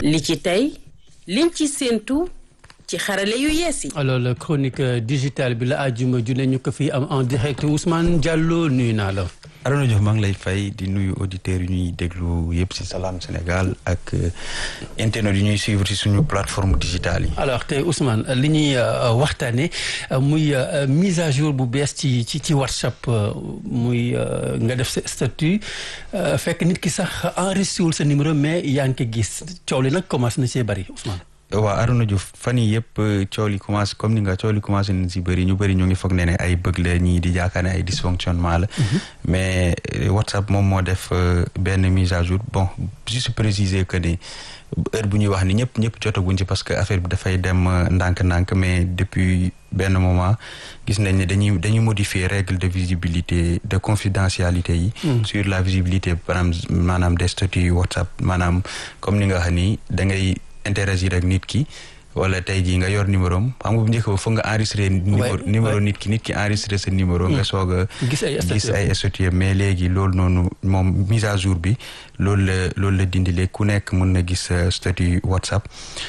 li ci tey liñ ci séentu ci xarale yu yees yi. alors la chronique digitale bi la àjjuma ju ne ñu ko fi am en direct Ousmane Diallo nuyu naa la. Arona Diouf maa ngi lay fay di nuyu auditeurs yu ñuy déglu yëpp ci Salam Sénégal ak internet yu ñuy suivre ci suñu plateforme digitale yi. alors tey Ousmane li ñuy waxtaanee muy mise à jour bu bees ci ci ci WhatsApp muy nga def sa statut fekk nit ki sax enregistré wul sa numéro mais yaa ngi ko gis coow li nag commencé na see bari Ousmane. waaw Arona Diouf fan yii yëpp coow li commencé comme ni nga coow li commencé nañ si bëri ñu bëri ñu ngi foog ne ne ay bëgg la ñii di jaakaar ne ay dysfonctionnement la. mais WhatsApp moom moo def benn mise à jour bon juste préciser que ni heure bu ñuy wax ni ñëpp ñëpp jotaguñ ci parce que affaire bi dafay dem ndànk-ndànk mais depuis benn moment gis nañ ne dañuy dañuy modifier règle de visibilité de confidentialité yi. sur la visibilité maanaam maanaam des statuts WhatsApp maanaam comme ni nga wax ni da ngay. interagir ak nit ki wala tey jii nga yor numéro am xam nga bu njëkk ba foog nga enregistré numéro numéro nit ki nit ki enregistré sa numéro nga soog a gis ay statut mais léegi loolu noonu moom mise à jour bi loolu la loolu la dindi léegi ku nekk mën na gis statut WhatsApp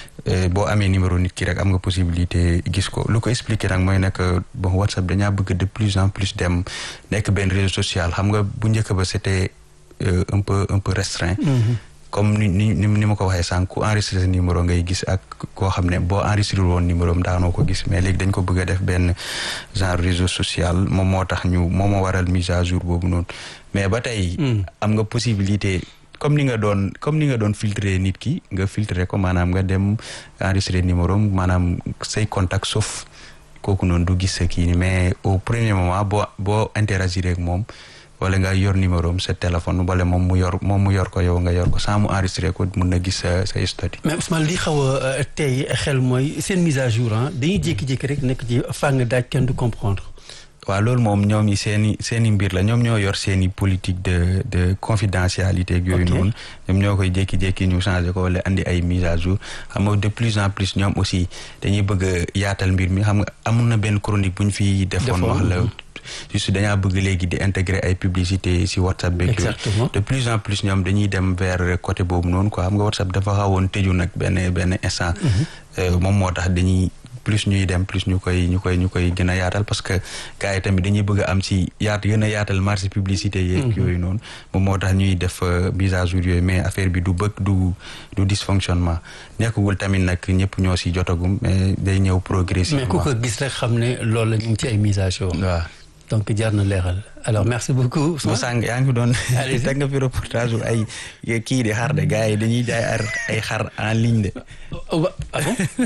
boo amee numéro nit ki rek am nga possibilité gis ko lu ko expliqué nag mooy nekk bon WhatsApp dañaa bëgg de plus en plus dem nekk benn réseau social xam nga bu njëkk ba c'était un peu un peu restreint comme ni ni ni ma ko waxee sànq ku enregistré sa numéro ngay gis ak koo xam ne boo enregistré woon numéro am daanoo ko gis mais léegi dañ ko bëgg a def benn genre réseau social moom moo tax ñu moom moo waral mise à jour boobu noonu mais ba tey am nga possibilité comme ni nga doon comme ni nga doon filtrer nit ki nga filtrer ko maanaam nga dem enregistré numéro am maanaam say contact sauf kooku noonu du gis sa kii ni mais au premier moment boo boo interagir ak moom wala nga yor numéro am sa téléphone wala moom mu yor moom mu yor ko yow nga yor ko sans mu enregistré ko mun na gis sa sa statut mais Ousmane li xaw a tey xel mooy seen mise à jour ah dañuy jékki-jékki rek nekk ci fàng daaj kenn du comprendre. waaw loolu moom ñoom ñi seen i seen i mbir la ñoom ñoo yor seen i politique de de confidentialité ak yooyu noonu ñoom ñoo koy jékki-jékki ñu changé ko wala andi ay mise à jour xam nga de plus en plus ñoom aussi dañuy bëgg a yaatal mbir mi xam nga amun na benn chronique bu ñu fi defoon wax la juste dañaa bëgg léegi di intégrer ay publicité si WhatsApp beeg exactement de plus en plus ñoom dañuy dem vers côté boobu noonu quoi xam nga WhatsApp dafa xawoon tëju nag benn benn instant moom moo tax dañuy plus ñuy dem plus ñu koy ñu koy ñu koy gën a yaatal parce que gars yi tamit dañuy bëgg a am si yaat gën a yaatal marché publicité yeeg yooyu noonu moom moo tax ñuy def mise à jour yooyu mais affaire bi du bëgg du du dysfonctionnement nekkagul tamit nag ñëpp ñoo si jotagum mais day ñëw progressivement mais ku ko gis rek xam ne loolu la ñu ngi ci ay mise à jour waaw donc jar na leeral alors merci beaucoup. mo sànq yaa ngi doon teg nga fi reportage bu ay kii di xar de gars yi dañuy jaay ar ay xar en ligne de. ah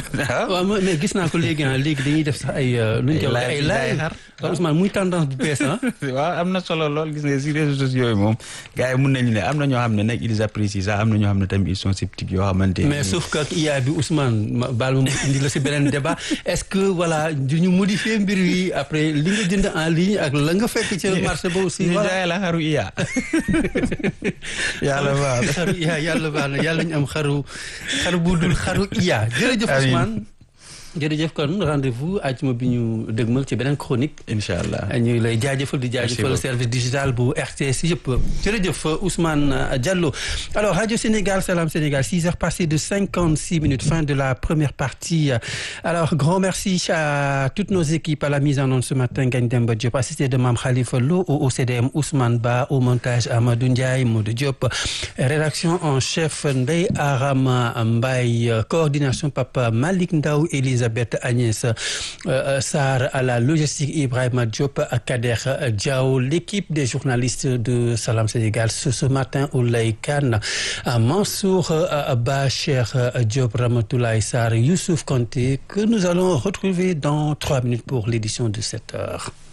bon waaw mais gis naa ko léegi ah léegi dañuy def sax ay. lu ñu koy wax ay laay xar Ousmane muy tendance bu bees ah. waaw am na solo lool gis nga si réseaux sociaux yi moom gars yi mun nañu ne am na ñoo xam ne nag ils apprécient ça am na ñoo xam ne tamit ils sont sceptiques yoo xamante mais sauf que IA bi Ousmane baal ma indi la si beneen débat est-ce que voilà du ñu modifier mbir yi après li nga jënd en ligne ak la nga fekk ci marché ba aussi ñu jaay la xaru iya yàlla baax na xaru iya yàlla baax na yàlla ñu am xaru xaru bu dul xaru iya jërëjëf Ousmane jërëjëf kon rendez-vous àjjuma bi ñu dëgmal ci beneen chronique incha allah ñu lay jaajëfal di jaajëfal service digital bu RTS yëpp jërëjëf Ousmane Diallo alors Radio Sénégal Salam Sénégal six heures passées de cinquante-six minutes fin de la première partie alors grand merci à toutes nos équipes à la mise en onde ce matin Ngagne Demba Diop assisté de Mame Khalifa Lo au OCDM Ousmane Ba au montage Amadou Ndiaye Modou Diop rédaction en chef Ndeye Arama Mbaye coordination Papa Malick Ndaw Elise Elisabeth Agnès euh, Sarr à la logistique Ibrahima Diop à Kader Diaw l'équipe des journalistes de Salam Sénégal ce, ce matin Oulay Kane Mansour euh, Ba Cheikh Diop Ramatoulaye Sarr Youssouf Konté que nous allons retrouver dans trois minutes pour l'édition de cette heure